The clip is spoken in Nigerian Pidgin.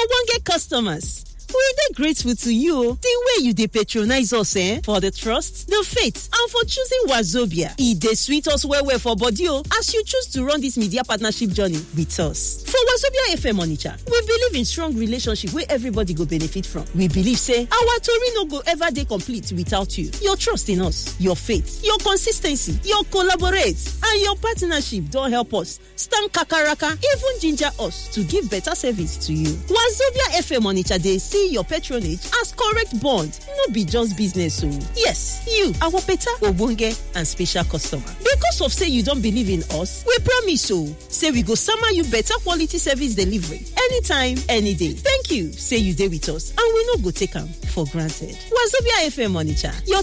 ogbonge customers we dey grateful to you the way you dey patronize us eh for the trust the faith and for choosing wazobia e dey sweet us well well for body o as you choose to run this media partnership journey with us for wazobia fm onitsha we believe in strong relationship wey everybody go benefit from we believe say our tori no go ever dey complete without you your trust in us your faith your consis ten cy your collaborate and your partnership don help us stand kakaraka even ginger us to give better service to you wazobia fm onitsha dey see your patronage as correct bond no be just business o yes you our better ogbonge and special customer because of say you don believe in us we promise o say we go sama you better quality service delivery anytime any day thank you say you dey with us and we no go take am for granted wazobia fm onitsha your